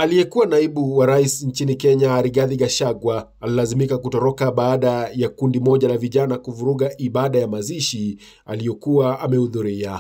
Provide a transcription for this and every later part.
Aliyekuwa naibu wa rais nchini Kenya Rigathi Gachagua alilazimika kutoroka baada ya kundi moja la vijana kuvuruga ibada ya mazishi aliyokuwa amehudhuria.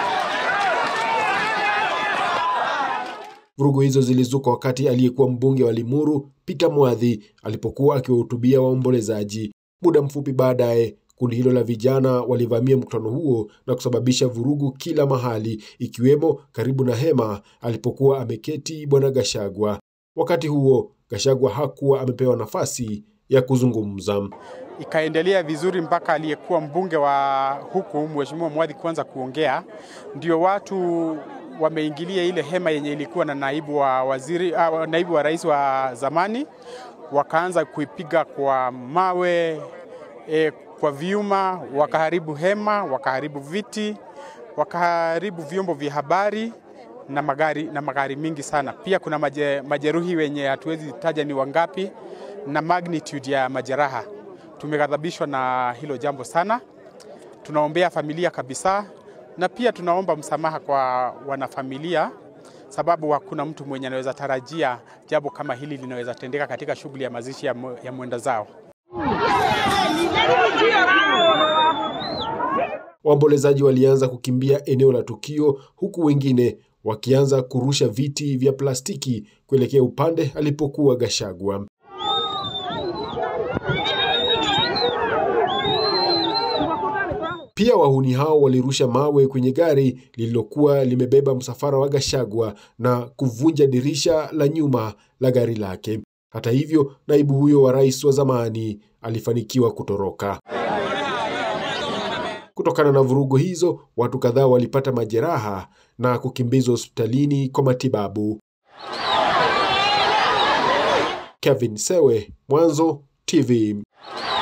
Vurugu hizo zilizuka wakati aliyekuwa mbunge wa Limuru Peter Mwathi alipokuwa akiwahutubia waombolezaji. Muda mfupi baadaye kundi hilo la vijana walivamia mkutano huo na kusababisha vurugu kila mahali, ikiwemo karibu na hema alipokuwa ameketi bwana Gachagua. Wakati huo Gachagua hakuwa amepewa nafasi ya kuzungumza. Ikaendelea vizuri mpaka aliyekuwa mbunge wa huku Mheshimiwa Mwathi kuanza kuongea, ndio watu wameingilia ile hema yenye ilikuwa na naibu wa waziri, uh, naibu wa rais wa zamani, wakaanza kuipiga kwa mawe e, kwa vyuma, wakaharibu hema, wakaharibu viti, wakaharibu vyombo vya habari na magari, na magari mingi sana. Pia kuna maje, majeruhi wenye hatuwezi taja ni wangapi na magnitude ya majeraha. Tumeghadhabishwa na hilo jambo sana, tunaombea familia kabisa, na pia tunaomba msamaha kwa wanafamilia, sababu hakuna mtu mwenye anaweza tarajia jambo kama hili linaweza tendeka katika shughuli ya mazishi ya, ya mwenda zao. Waombolezaji walianza kukimbia eneo la tukio huku wengine wakianza kurusha viti vya plastiki kuelekea upande alipokuwa Gachagua. Pia wahuni hao walirusha mawe kwenye gari lililokuwa limebeba msafara wa Gachagua na kuvunja dirisha la nyuma la gari lake. Hata hivyo, naibu huyo wa rais wa zamani alifanikiwa kutoroka. Kutokana na vurugu hizo, watu kadhaa walipata majeraha na kukimbizwa hospitalini kwa matibabu. Kevin Sewe, Mwanzo TV.